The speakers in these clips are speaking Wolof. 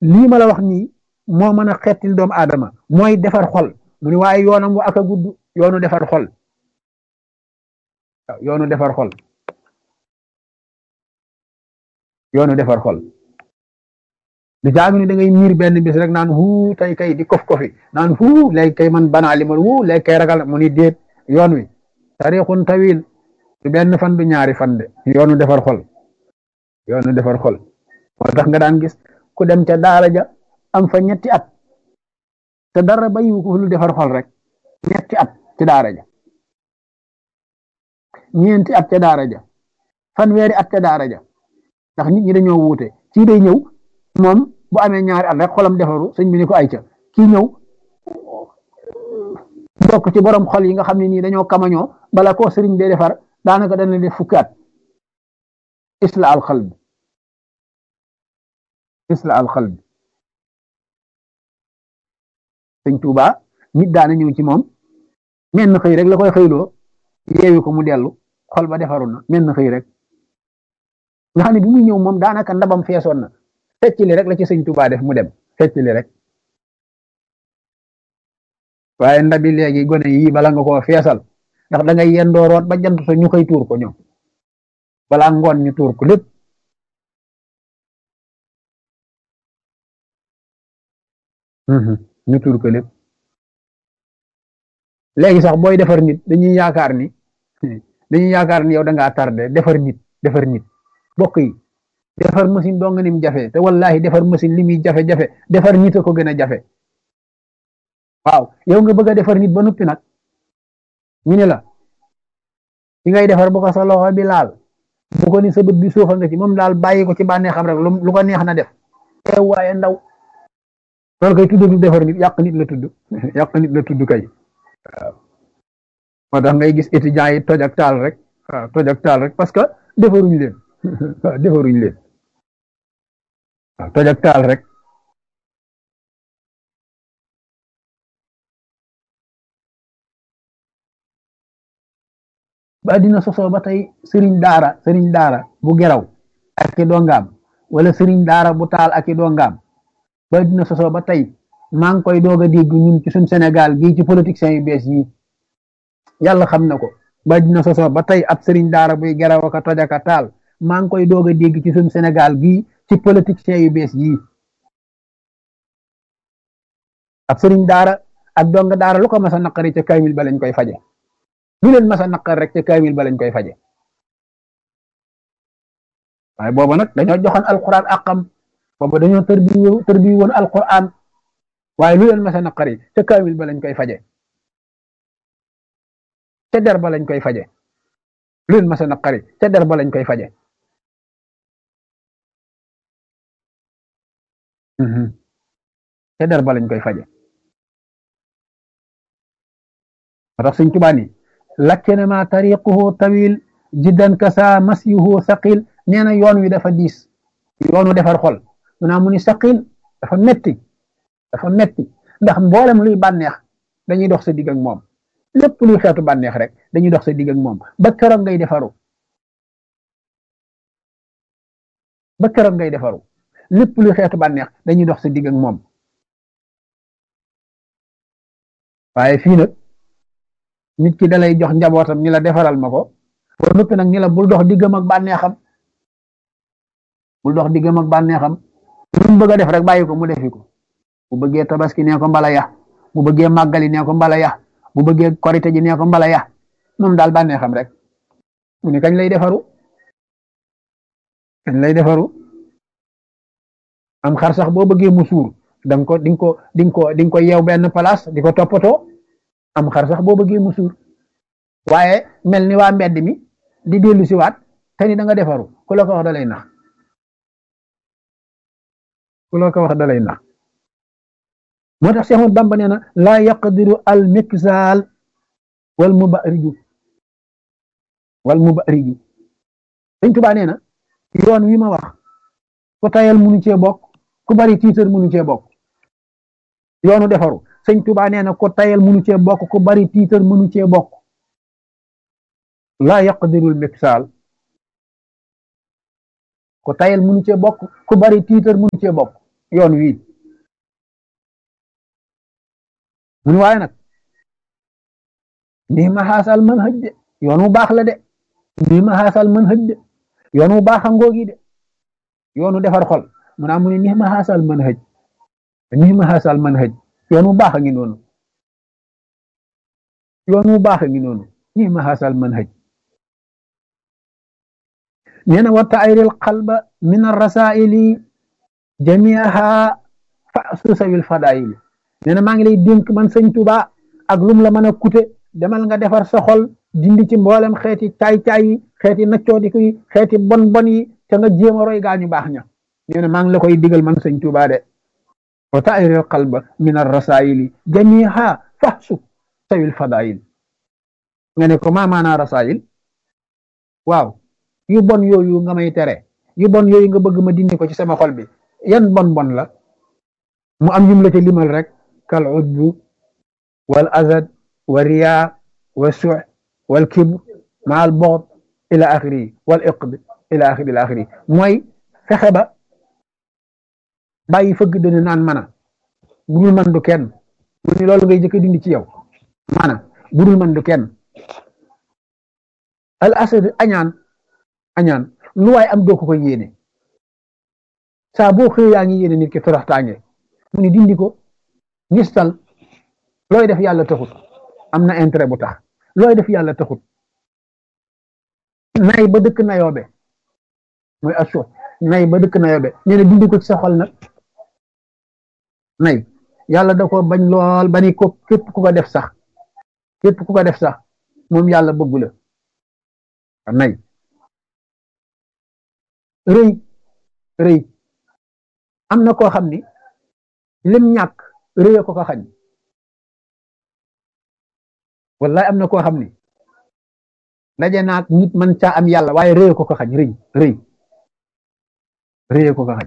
lii ma la wax nii moo mën a xettil doomu aadama mooy defar xol mu ni waaye yoonam wa ak a gudd yoonu defar xol waaw yoonu defar xol yoonu defar xol du jaagu ni da ngay miir benn bis rek naan huu tey kay di kof kofi naan huu léegi kay man banaa li ma huu léegi kay ragal mu ni déet yoon wi tarixun tawil du benn fan du ñaari fan de yoonu defar xol yoonu defar xol moo tax nga daan gis ku dem ca daara ja am fa ñetti at te dara bayiwu ko lu defar xol rek ñetti at ci daara ja ñeenti at ca daara ja fanweeri at ca daara ja ndax nit ñi dañoo wuute kii day ñëw moom bu amee ñaari at rek xolam defaru sëñ bi ni ko ay ca kii ñëw bokk ci borom xol yi nga xam ne nii dañoo kamañoo bala koo sëriñ bee defar daanaka dana def fukki at isla al xalb isla al xalb sëñ Tuuba nit daana ñëw ci moom menn xëy rek la koy xëyloo yeewi ko mu dellu xol ba defaru na menn xëy rek nga xam ne bi muy ñëw moom daanaka ndabam feesoon na fecc li rek la ci sëñ Tuuba def mu dem fecc li rek waaye ndabi léegi gone yi bala nga koo feesal ndax da ngay yendoo root ba jant so ñu xëy tuur ko ñoom balaa ngoon ñu tuur ko lépp ñu tuur ko lépp léegi sax booy defar nit dañuy yaakaar ni dañuy yaakaar ni yow da ngaa tardé defar nit defar nit bokk yi defar machine doo nga nim jafe te wallahi defar machine li muy jafe-jafe defar nit a ko gën a jafe waaw yow nga bëgg a defar nit ba noppi nag ñu ne la ki ngay defar bu ko sa loxo bi laal bu ko ni sa bët bi suufa nga ci moom daal bàyyi ko ci bànnee xam rek lu ko neex na def teew waaye ndaw loolu kay tudd du defar nit yàq nit la tudd yàq nit la tudd kay waaw moo tax ngay gis étudiants yi toj ak taal rek waaw toj ak taal rek parce que defaruñ leen waaw defaruñ leen waaw toj ak taal rek ba dina sosoo ba tey sëriñ daara sëriñ daara bu geraw ak i dongaam wala sëriñ daara bu taal ak i dongaam ba dina sosoo ba tey maa ngi koy doog a dégg ñun ci suñ Sénégal gii ci politiciens yu bees yi yàlla xam na ko ba dina sosoo ba tey ab sëriñ daara buy geraw ak a toj ak a taal maa ngi koy doog a dégg ci suñ Sénégal gii ci politiciens yu bees yi ab sëriñ daara ak donga daara lu ko mas a naqari ca kaymil ba lañ koy faje lu leen mas a naqar rek ca kaamil ba lañ koy faje waaye booba nag dañoo joxoon alquran àqam booba dañoo tërbi tërbi woon alquran waaye lu leen mas a naqari ca kaamil ba lañ koy faje ca der ba lañ koy faje lu leen mas a naqari ca der ba lañ koy faje ca der ba lañ koy faje moo tax Sëñ Tuubaa ni lakkinama tariquhu tawil jiddan kasa masyuhu saqil nee na yoon wi dafa diis yoonu defar xol mu naa mu ni saqil dafa metti dafa metti ndax mboolem luy bànneex dañuy dox sa digg ak moom lépp luy xeetu bànneex rek dañuy dox sa digg ak moom ba keroog ngay defaru ba keroog ngay defaru lépp luy xeetu bànneex dañuy dox sa digg ak moom waaye fii nag nit ki dalay jox njabootam ni la defaral ma ko ba noppi nag ni la bul dox diggam ak bànneexam bul dox diggam ak bànneexam lu mu bëgg a def rek bàyyi ko mu defi ko bu bëggee tabaski nee ko mbala ya bu bëggee màggali nee ko mbala ya bu bëggee korite ji nee ko mbala ya moom daal bànneexam rek mu ni kañ lay defaru kañ lay defaru am xar sax boo bëggee mu suur danga ko dinga ko dinga ko dinga ko yeew benn place di ko toppatoo am xar sax boo bëggee mu suur waaye mel ni waa mbedd mi di dellu si waat te ni da nga defaru ku la ko wax da lay nax ku la ko wax da lay nax moo tax Seex Ahmadu Bamba nee na laa yaqdiru al miksaal wal mubariju wal mubariju Sëñ Tuubaa nee na yoon wi ma wax ku tayal munu cee bokk ku bari tiitar munu cee bokk yoonu defaru sëñ Tuba nee na ko tayal munu cee bokk ku bari tiitar munu cee bokk laa yaqdirul miksaal ko tayal munu cee bokk ku bari tiitar munu cee bokk yoon wii mun waaye nag nii ma xaasal mën xëj de yoon wu baax la de nii ma xaasal mën xëj de yoon wu baax a ngoogi de yoonu defar xol mu naa mu ne nii ma xaasal mën xëj nii ma xaasal mën xëj yoon wu baax a ngi noonu yoon wu baax a ngi noonu nii ma xaasal mën xëj nee na wa tayril qalba min arrasaili jamiaha fa susawil fadaili nee na maa ngi lay dénk man sëñ Tuba ak lum la mën a kute demal nga defar sa xol dindi ci mboolem xeeti caay-caay yi xeeti naccoodiku yi xeeti bon bon yi te nga jéem a roy gaañu baax ña nee na maa ngi la koy digal man sëñ Tuba de wa tayril qalba min arrasaili jamiaha fa susawil fadail nga ne ko maa maanaa rasail waaw yu bon yooyu nga may tere yu bon yooyu nga bëgg ma dindi ko ci sama xol bi yan bon bon la mu am yum la ca limal rek kal ujbu wal azad wa riya wa su wal kibr ma al bogd ila axiri wal iqd ila axiri ila axiri mooy fexe ba bàyyi fëgg dana naan mana budul man du kenn mu ni loolu ngay jëkk dindi ci yow mana budul man du kenn al asad añaan añaan lu waay am doo ko ko yéene saa boo xëy yaa ngi yéene nit ki toroxtaange mu ni dindi ko ngistal looy def yàlla taxut am na intérêt bu tax looy def yàlla taxut nay ba dëkk nayoobe mooy asso nay ba dëkk nayoobe nee na dindi ko ci sa xol nag nay yàlla da ko bañ lool ba ni ko képp ku ko def sax képp ku ko def sax moom yàlla bëggu la nay rëy rëy am na koo xam ni lim ñàkk rëy ko ko xañ wallahi am na koo xam ni daje naag nit man caa am yàlla waaye rëy ko ko xañ rëy rëy rëy ko ko xañ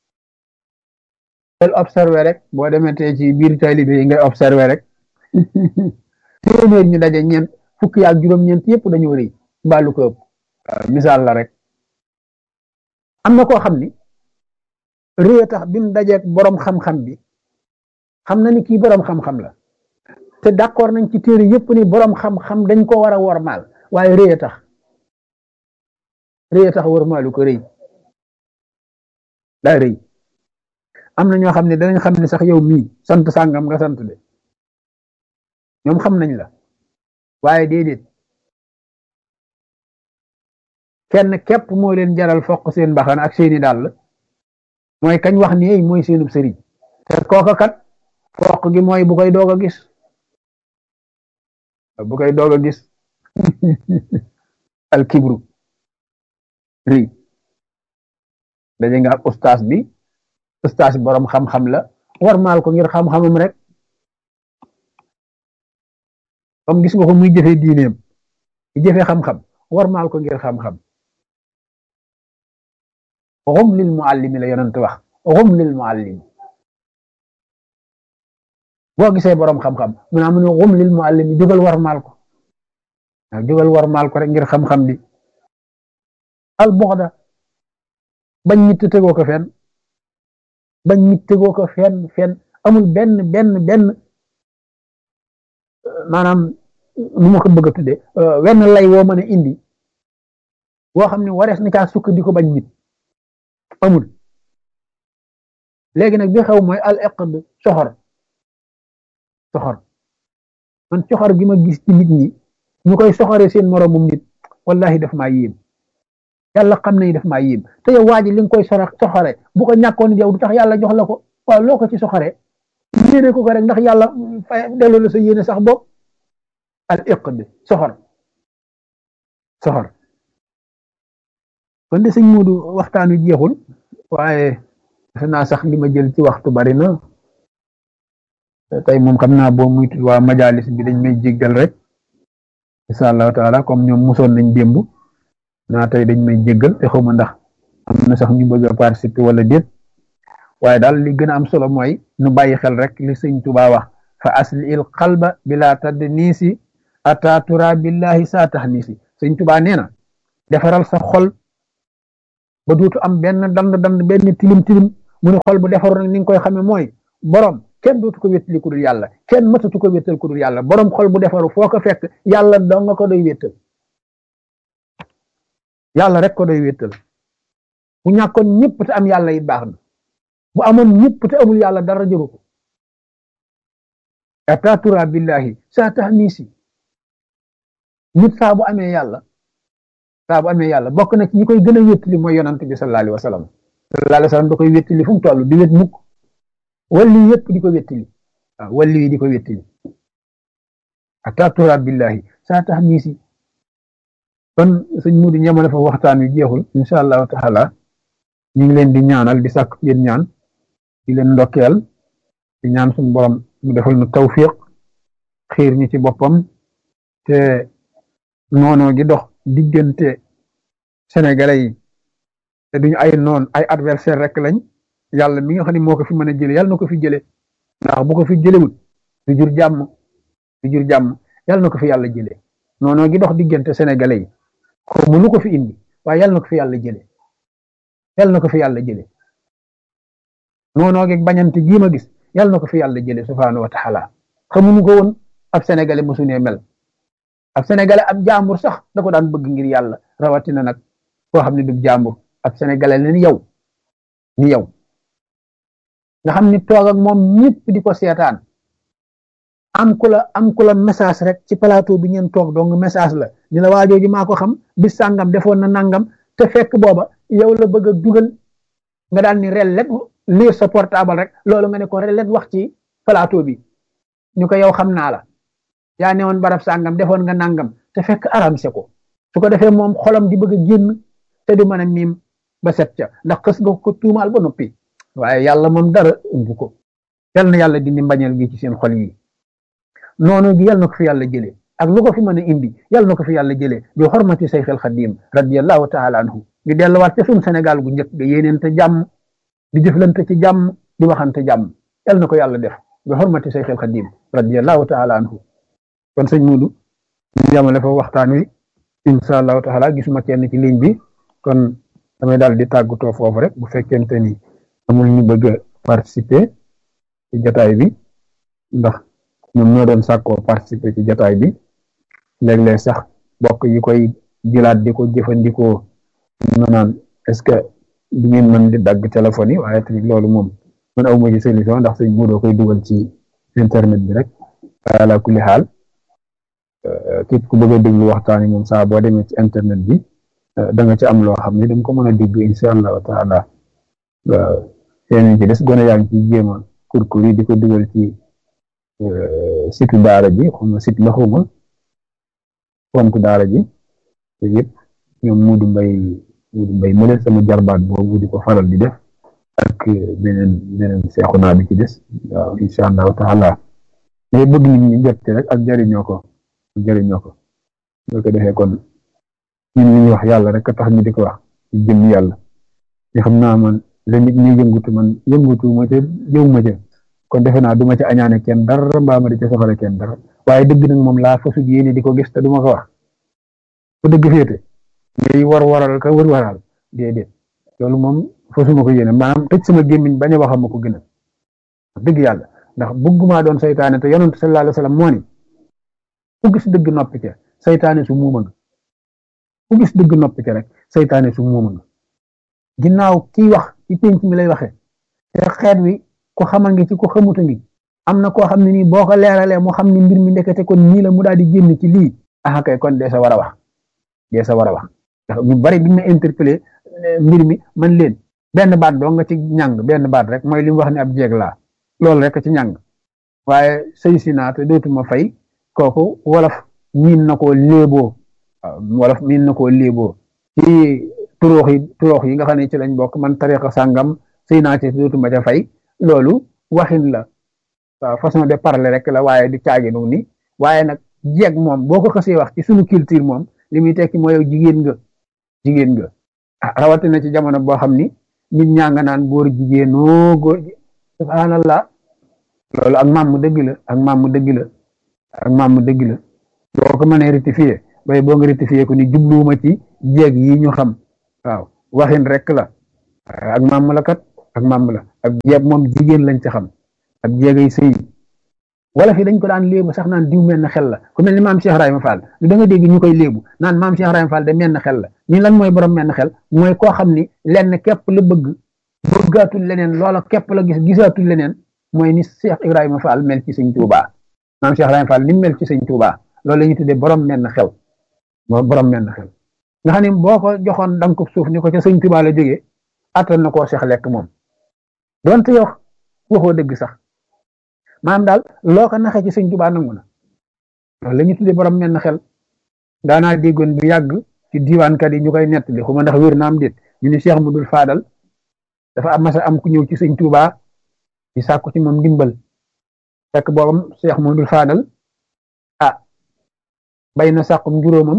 del observé rek boo demee tey ci biir taalibe yi ngay observé rek téeméer ñu daje ñeent fukki ak juróom-ñeent yëpp dañoo rëy mbaalu ko ëpp misaal la rek am na koo xam ni réew tax bi mu dajeeg boroom xam-xam bi xam na ni kii boroom xam-xam la te d'accord nañ ci téere yëpp ni boroom xam-xam dañ ko war a wormaal waaye réew tax réew tax wormaalu ko rëy daa rëy am na ñoo xam ne danañ xam ne sax yow mii sant sàngam nga sant de ñoom xam nañ la waaye déedéet kenn képp moo leen jaral fokk seen mbaxana ak seeni dàll mooy kañ wax ni ey mooy seenub sëriñ te kooka kat fokk gi mooy bu koy doog a gis bu koy doog a gis al kibru ri daje nga ak ustaas bi ustaas bi boroom xam-xam la war maal ko ngir xam-xamam rek comme gis nga ko muy jëfe diineem di jëfe xam-xam war maal ko ngir xam-xam xum lil muallimi la yonent wax xum lil muallimi boo gisee boroom xam-xam mu naa mu ne xum lil muallimi jógal war maal ko waaw jógal war maal ko rek ngir xam-xam bi al buxda bañ nit tegoo ko fenn bañ nit tegoo ko fenn fenn amul benn benn benn maanaam nu ma ko bëgg a tuddee wenn lay woo mën a indi woo xam ne warees na caa sukkandiku bañ nit amul léegi nag bi xew mooy al iqd soxor soxor man soxor gi ma gis ci nit ñi ñu koy soxoree seen moroomum nit wallahi daf maa yéem yàlla xam nañu daf maa yéem te yow waa ji li nga koy sora soxore bu ko ñàkkoon yow du tax yàlla jox la ko waaw loo ko ci soxore yéene ko ko rek ndax yàlla fay delloo la sa yéene sax bopp al iqd soxor soxor kon de sëñ Moodu waxtaan wi jeexul waaye defe naa sax li ma jël ci waxtu bari na tey moom xam naa boo muy waa majalis bi dañ may jéggal rek insha allahu taala comme ñoom mosoon nañ démb naa tey dañ may jéggal te xawma ndax am na sax ñu bëgg a participer wala déet waaye daal li gën a am solo mooy nu bàyyi xel rek li sëñ Tuubaa wax fa asli il qalba bila tadd niisi ata tura billahi saa tax niisi sëñ Tuubaa nee na defaral sa xol ba dootu am benn dand dand benn tilim tilim mu ne xol bu defaru nag ni nga koy xamee mooy borom kenn dootu ko wéttali ku dul yàlla kenn mëtatu ko wéttal ku dul yàlla borom xol bu defaru foo ko fekk yàlla dong nga ko doy wéttal yàlla rek ko doy wéttal bu ñàkkoon ñëpp te am yàlla it baax na bu amoon ñëpp te amul yàlla dara jëru ko atatura billahi saa tax nii si nit saa bu amee yàlla saa bu amee yàlla bokk na ci ñi koy gën a wéttali mooy yonant bi sallallahu alayhi wa sallam sallallahu alayhi wa sallam da koy wéttali fu mu toll di wét mukk walli yëpp di ko wéttali waaw walli yi di ko wéttali atatura billahi saa tax nii si kon sëñ Mudu ñamale fa waxtaan wi jeexul incha allahu taala ñu ngi leen di ñaanal di sàkk yéen ñaan di leen ndokkeel di ñaan suñu borom mu defal nu tawfiq xiir ñi ci boppam te noonoo gi dox diggante sénégalais yi te duñu ay noon ay adversaire rek lañ yàlla mi nga xam ne moo ko fi mën a jële yàlla na ko fi jële ndax bu ko fi jëlewul du jur jàmm du jur jàmm yàlla na ko fi yàlla jële noonoo gi dox diggante sénégalais yi xamu lu ko fi indi waaye yàlla na ko fi yàlla jële yàlla na ko fi yàlla jële noonoo gi bañante gii ma gis yàlla na ko fi yàlla jële subhaanahu wa taala xamuñu ko woon ab sénégalais mosu nee mel ab sénégalais ab jàmbur sax da ko daan bëgg ngir yàlla rawatina nag koo xam ne du jàmbur ab sénégalais la ni yow ni yow nga xam ni toog ak moom ñëpp di ko seetaan am ku la am ku la message rek ci plateau bi ngeen toog donc message la ni la waajooju maa ko xam bis sàngam defoon na nangam te fekk booba yow la bëgg a dugal nga daal ni rellet lire sa portable rek loolu nga ne ko rellet wax ci plateau bi ñu ko yow xam naa la yaa ne woon barab sàngam defoon nga nangam te fekk aramse ko su ko defee moom xolam di bëgg a génn te du mën a miim ba set ca ndax xës nga ko tuumaal ba noppi waaye yàlla moom dara umbu ko yal na yàlla dindi mbañeel gi ci seen xol yi noonu gi yal na ko fi yàlla jëlee ak lu ko fi mën a indi yal na ko fi yàlla jëlee bi xormati Seex al Xadim radiyallahu taala anhu ñu delluwaat ca suñu Sénégal gu njëkk ga yéeneente jàmm di jëflante ci jàmm di waxante jàmm yal na ko yàlla def bi xormati Seex al Xadim radiyallahu taala anhu kon sëñ Mudu ñu yamale fa waxtaan wi insha allahu taala gisuma kenn ci ligne bi kon damay daal di tàggatoo foofu rek bu fekkente ni amul ñu bëgg a participer ci jataay bi ndax ñoom ñoo doon sàkkoo participer ci jataay bi léeg-léeg sax bokk yi koy jëlaat di ko jëfandikoo ma naan est-ce que du ngeen mën di dagg téléphone yi waaye tamit loolu moom man aw ma ci solution ndax sëñ Mudu koy dugal ci internet bi rek ala kulli xaal képp ku bëgg a déglu waxtaan yi moom saa boo demee ci internet bi da nga ci am loo xam ne da nga ko mën a dégg incha allahu taala waaw yéen ci des gone yaa ngi ciy jéem a kurkur yi di ko dugal ci site daara ji xuma site la xuma compte daara ji te yëpp ñoom Muudu Mbay Muudu Mbay mu sama jarbaat boobu di ko faral di def ak beneen beneen seexu naa bi ci des waaw incha allahu taala mais bëgg nit ñi jot rek ak jariñoo ko jëriñoo ko boo ko defee kon ñun li ñuy wax yàlla rek a tax ñu di ko wax ci jëm yàlla te xam naa man la nit ñi yëngutu man yëngutu ma ca jëw ma ca kon defe naa du ma ca añaane kenn dara mbaa ma di ca soxale kenn dara waaye dëgg nag moom laa fasu yéene di ko gis te du ma ko wax fu dëgg féete ngay war waral ka wër waral déedéet loolu moom fasuma ko yéene maanaam tëj sama gémmiñ bañ a wax ma ko gën a dëgg yàlla ndax bëgguma doon saytaane te yonent sallallahu alayhi wa sallam moo ni ku gis dëgg noppi ca saytaane su muuma nga ku gis dëgg noppi ca rek saytaane su muuma nga ginnaaw kiy wax ci penc mi lay waxee te xeet wi ko xama ngi ci ko xamuta ngi am na koo xam ne nii boo ko leeralee mu xam ni mbir mi ndekete kon nii la mu daal di génn ci lii ah kay kon dee sa war a wax dee sa war a wax ndax ñu bari bi ma interpellé mbir mi man leen benn baat doo nga ci ñàng benn baat rek mooy li mu wax ne ab jeeg laa loolu rek ci ñàng waaye sëy si naa te dootuma fay kooku wolof miin na koo léeboo wolof miin na koo léeboo ci turoox yi turoox yi nga xam ne ci lañ bokk man tariqa sàngam sëy naa ci dootuma ca fay loolu waxin la waaw façon de parler rek la waaye di caaginu ni waaye nag jeeg moom boo ko xasee wax ci suñu culture moom li muy tekki mooy yow jigéen nga jigéen nga ah rawatina ci jamono boo xam ni nit ñaa nga naan góor jigéenoo góor subhanallah loolu ak maam mu dëgg la ak maam mu dëgg la ak maam mu dëgg la boo ko mënee rectifier bay boo nga rectifier ko ni jubluwuma ci jeeg yi ñu xam waaw waxin rek la ak maam la kat ak màmb la ab jeeb moom jigéen lañ ci xam ab jeegay sëy wala fi dañ ko daan léebu sax naan diw menn xel la ku mel ni maam Cheikh Ibrahima Fall lu da nga dégg ñu koy léebu naan maam Cheikh Ibrahima Fall de menn xel la ñu lan mooy borom menn xel mooy koo xam ni lenn képp la bëgg bëggaatul leneen loola képp la gis gisaatul leneen mooy ni Cheikh Ibrahima Fall mel ci sëñ Touba maam Cheikh Ibrahima Fall ni mel ci sëñ Touba loolu la ñuy tuddee borom menn xel borom menn xel nga xam ne boo ko joxoon danga ko suuf ni ko ca sëñ Touba la jógee attal na koo seex lekk moom donte yow waxoo dëgg sax maanaam daal loo ko naxee ci sëñ Touba nangu na loolu la ñuy tuddee borom menn xel daanaa déggoon bu yàgg ci diiwaankat yi ñu koy nettali xuma ndax wér na am déet ñu ni Cheikh Mudul Faadal dafa am masa am ku ñëw ci sëñ Touba di sàkku ci moom ndimbal fekk boobam Cheikh Mudul Faadal ah bay na sàkkum juróomam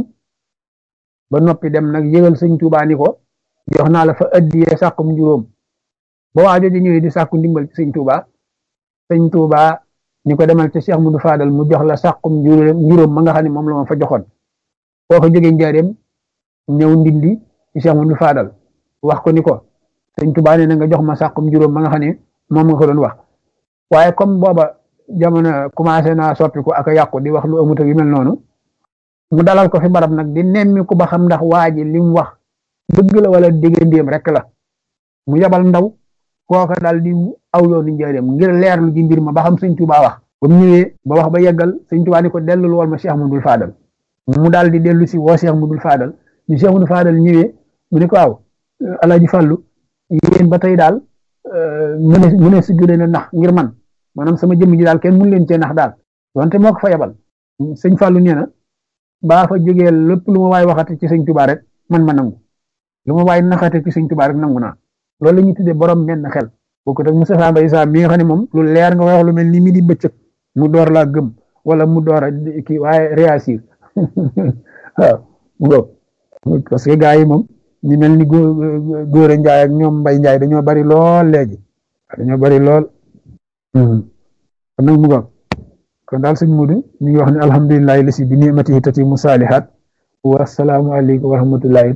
ba noppi dem nag yëgal sëñ Touba ni ko jox naa la fa addiyee sàkkum juróom ba waa jooju ñëwee di sàkku ndimbal ci sëñ Touba sëñ Touba ni ko demal ci Cheikh Mudul Faadal mu jox la sàkkum juróom ma nga xam ne moom la ma fa joxoon boo ko jógee njaareem ñëw ndindi ci Cheikh Mudul Faadal wax ko ni ko sëñ Touba nee na nga jox ma sàkkum juróom ma nga xam ne moom nga ko doon wax waaye comme booba jamono commencé naa soppiku ak a yàqu di wax lu amut ak yu mel noonu mu dalal ko fi barab nag di nemmi ku ba xam ndax waa ji li mu wax dëgg la wala déggandéem rek la mu yabal ndaw kooka daal di aw yoonu njaareem ngir leerlu ji mbir ma ba xam sëñ Touba wax ba mu ñëwee ba wax ba yeggal sëñ Touba ni ko dellul wal ma Cheikh Mudul Faadal mu daal di dellu si woo Cheikh Mudul Faadal ñu Cheikh Mudul Faadal ñëwee mu ne ko waaw Alaaji Fàllu yéen ba tey daal mu ne mu ne si gën a nax ngir man maanaam sama jëmm ji daal kenn mun leen cee nax daal wante moo ko fa yabal sëñ Fallou nee na baa fa jógee lépp lu ma waay waxate ci sëñ Touba rek man ma nangu lu ma waay naxate ci sëñ Touba rek nangu naa loolu la ñuy tuddee borom menn xel bokkut ak Moustapha Mbaye Sa mi nga xam ne moom lu leer nga wax lu mel ni mi di bëccëg mu door laa gëm wala mu door a kii waaye réagir waaw parce que gars yi moom ñu mel ni góor a njaay ak ñoom mbay njaay dañoo bari lool léegi dañoo bari lool kon nag mu go kon daal sëñ Mudu ñu ngi wax ne alhamdulilahi lasi bi nimatihi tati mu saalihat wa salaamu aleykum wa rahmatullahi